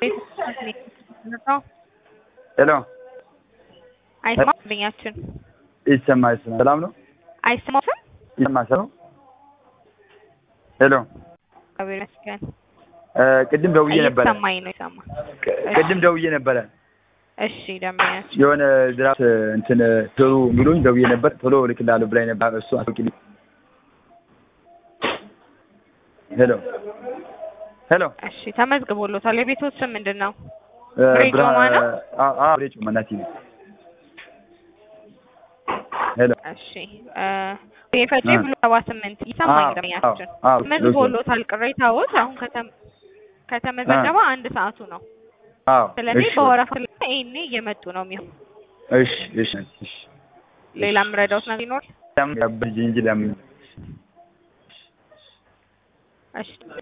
ሄሎ አይሰማም ደንበኛችን ይሰማ ይሰማ ሰላም ነው አይሰማትም ይሰማ ሰላም ሄሎ እግዚአብሔር ይመስገን እ ቅድም ደውዬ ነበረ እየተሰማኝ ነው ይሰማ ቅ- ቅድም ደውዬ ነበረ እሺ ደንበኛችን የሆነ ድራፍት እንትን ቶሎ ብሎኝ ደውዬ ነበር ቶሎ እልክልሃለሁ ብላኝ ነበር እሱ አስወቂልኝ ሄሎ ሄሎ እሺ ተመዝግቦሎታል የቤቶት ስም ምንድን ነው እ ፍሬ ብርሃ- ጮማ ነው? አ- አ- ፍሬ ጮማ ናት ይሄ። ሄሎ እሺ እ የፈጬ አ። ብሎ ሰባ ስምንት ይሰማኝ አዎ፣ ደንበኛችን አዎ፣ አዎ፣ ተመዝግቦሎታል ቅሬታዎት አሁን ከተም- ከተመዘገበ አንድ ሰዓቱ ነው አዎ ስለዚህ እሺ በወረፋ ላይ ይሄኔ እየመጡ ነው የሚሆን እሺ እሺ እሺ ሌላ የምረዳውት ነገር ይኖር ለምን ያበጅ እንጂ ለምን እሺ